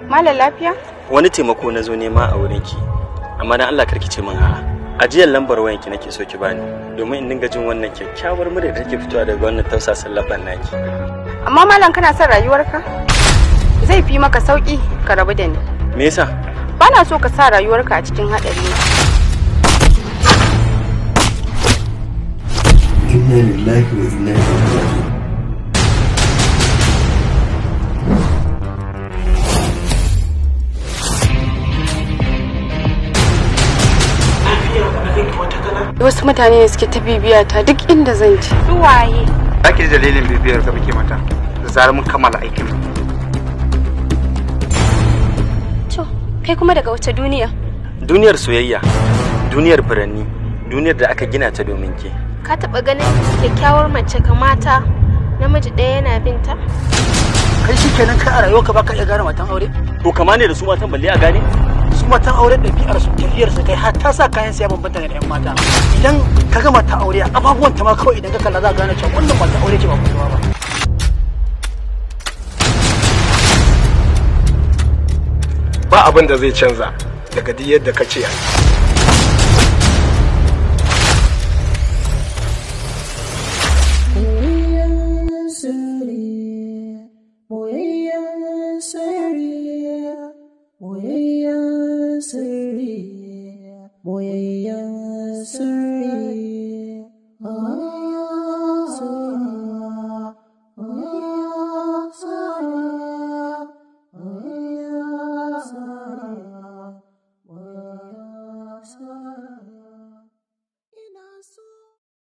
Malam lafiya? wani taimako na zo nema a wurin ki amma dan Allah karki ce min a'a ajiyar lambar wayanki nake so ki bani domin in dinga jin wannan kyakkyawar murya da take fitowa daga wannan tausasan labban naki Amma malam kana son rayuwarka? Zai fi maka sauki ka rabu da ni. me yasa Bana so ka sa rayuwarka a cikin haɗari. inna lillahi wa inna ilaihi raji'un Wasu mutane ne suke ta bibiya ta duk inda zan je. Waye? Za ki ji dalilin bibiyar ka muke mata da zarar mun kammala aikin. To, kai kuma daga wace duniya? duniyar soyayya duniyar furanni duniyar da aka gina ta domin ke Ka taɓa ganin kyakkyawar mace kamata namiji ɗaya yana binta? kai shi kenan kai a rayuwarka ba ka iya gane matan aure to kama ne da su matan balle a gane su matan aure ɗabi'ar su tafiyar su kai har ta sa kayan siya bambanta da yan mata idan ka ga mata aure ababuwan ta ma kawai idan ka kalla za ka gane cewa wannan mata aure ce ba kuma ba Ba abin da zai canza daga duk yadda ka ce. Boyayyen sirri, boyayyen sirri.